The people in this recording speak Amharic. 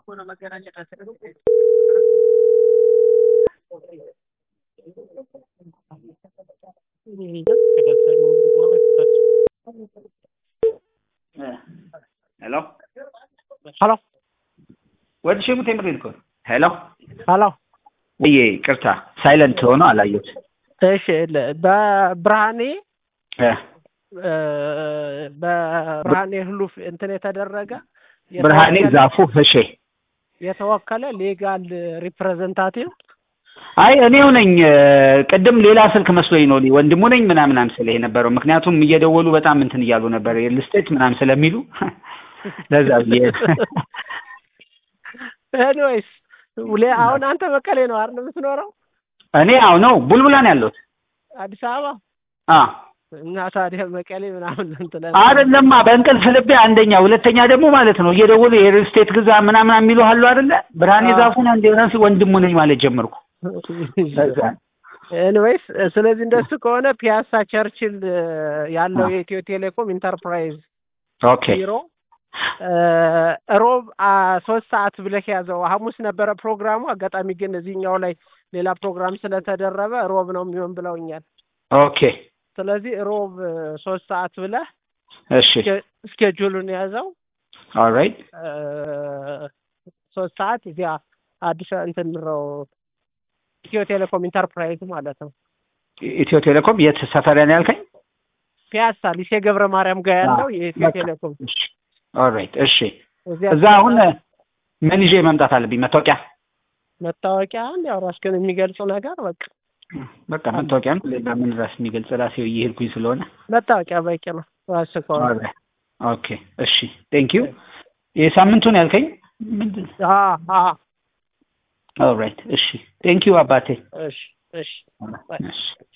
ሄሎ ሀሎ ወድ ሽሙት የምሬን እኮ ነው። ሄሎ ሀሎ ብዬ ቅርታ ሳይለንት ሆኖ አላየሁት። እሺ ለ- በብርሃኔ እ እ፣ በብርሃኔ ህሉፍ እንትን የተደረገ ብርሃኔ የተወከለ- ዛፉ እሺ። የተወከለ ሌጋል ሪፕሬዘንታቲቭ አይ እኔው ነኝ። እ፣ ቅድም ሌላ ስልክ መስሎኝ ነው ወንድሙ ነኝ ምናምን አምስል የነበረው ምክንያቱም እየደወሉ በጣም እንትን እያሉ ነበር ሪል ስቴት ምናምን ስለሚሉ ለዛ ብዬ ኤኒዌይስ ሌ- አሁን አንተ መቀሌ ነው አይደል የምትኖረው? እኔ አሁ ነው ቡልቡላ ነው ያለሁት። አዲስ አበባ አ እና ታዲያ መቀሌ ምናምን እንትን አይደለማ በእንቅልፍ ልቤ አንደኛ፣ ሁለተኛ ደግሞ ማለት ነው እየደወሉ የሪል ስቴት ግዛ ምናምን የሚሉ አሉ አይደለ? ብርሃኔ አዎ። ዛፉን አንዴ ራሱ ወንድሙ ነኝ ማለት ጀመርኩ። ለዛ ኤኒዌይስ ስለዚህ እንደሱ ከሆነ ፒያሳ ቸርችል እ፣ ያለው አዎ። የኢትዮ ቴሌኮም ኢንተርፕራይዝ ኦኬ ቢሮ እ፣ ሮብ አ፣ ሶስት ሰዓት ብለህ ያዘው። ሐሙስ ነበረ ፕሮግራሙ። አጋጣሚ ግን እዚህኛው ላይ ሌላ ፕሮግራም ስለተደረበ ሮብ ነው የሚሆን ብለውኛል። ኦኬ ስለዚህ ሮብ እ፣ ሶስት ሰዓት ብለህ እሺ እስኬ- እስኬጁሉን ያዘው። ኦልራይት እ፣ ሶስት ሰዓት እዚያ አዲስ እንትን ነው ኢትዮ ቴሌኮም ኢንተርፕራይዝ ማለት ነው። ኢትዮ ቴሌኮም የት ሰፈር ነው ያልከኝ? ፒያሳ ሊሴ ገብረ ማርያም ጋር ያለው የኢትዮ በቃ። ቴሌኮም እሺ ኦልራይት እሺ። እዚያ እዛ አሁን ምን ይዤ መምጣት አለብኝ? መታወቂያ መታወቂያ ያው ራስህን የሚገልጽ ነገር በቃ በቃ መታወቂያ ነው። ሌላ ምን ራስ የሚገልጽ ራሴ እየሄድኩኝ ስለሆነ መታወቂያ በቂ ነው። ራስህ ከሆነ ኦልራይት ኦኬ እሺ ቴንክ ዩ። የሳምንቱን ያልከኝ ምንድን አ አ ኦልራይት እሺ ቴንክ ዩ አባቴ እሺ እሺ እሺ